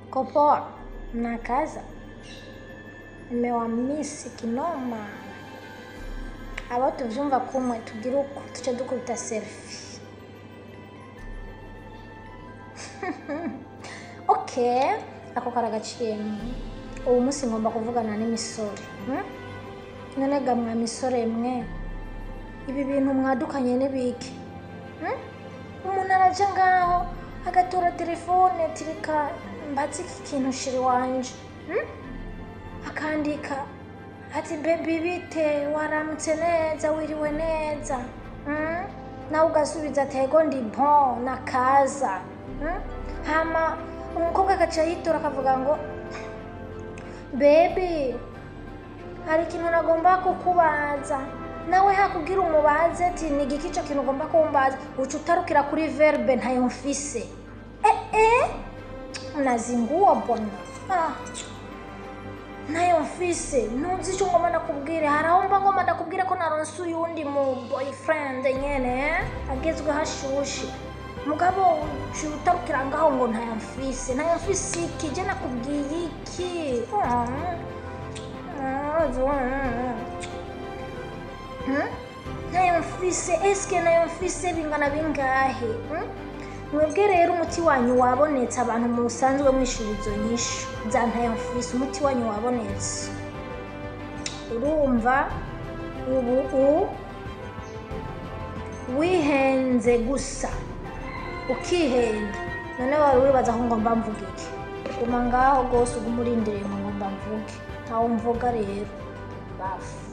Kopoa, mnakaza? Nimewamisi kinoma. Abo tuvyumva kumwe tugire uko tuce dukubita selfie. okay, ako karagaciyemo. Ubu munsi ngomba kuvugana n'imisore. Hmm? None ga mwa misore mwe, ibi bintu mwadukanye n'ibiki? Hmm? Umuntu araja ngaho agatora telefone ati reka mbaze iki kintu shiri wanje. Hmm? akandika ati bebi bite waramutse neza wiriwe neza mm? nawe ugasubiza ati ego ndi bon nakaza mm? hama umukobwa agaca yitora akavuga ngo bebi hari ikintu nagomba kukubaza nawe hakubwira umubaze ati ni igiki ico kintu ugomba kumbaza uca utarukira kuri verbe ntayo mfise eh, eh? nazinguwa bona ah. nayo mfise ntuzi icyo ngomba ndakubwire hari aho mba ngomba ndakubwire ko naronse uyundi mu boyfriend nyene agezweho ashushe mugabo uciye utarukira ngaho ngo ntayo mfise ntayo mfise iki je nakubwiye iki Hmm? nayo mfise eske nayo mfise bingana bingahe hmm? mwebwe rero umuti wanyu wabonetse abantu musanzwe mwishura izo nyishu za ntayo mfise umuti wanyu wabonetse urumva ubu u wihenze gusa ukihenda none wari wibaza ko ngomba mvuga iki guma ngaho rwose uguma urindiriye ngo ngomba mvuge ntawe mvuga rero bafu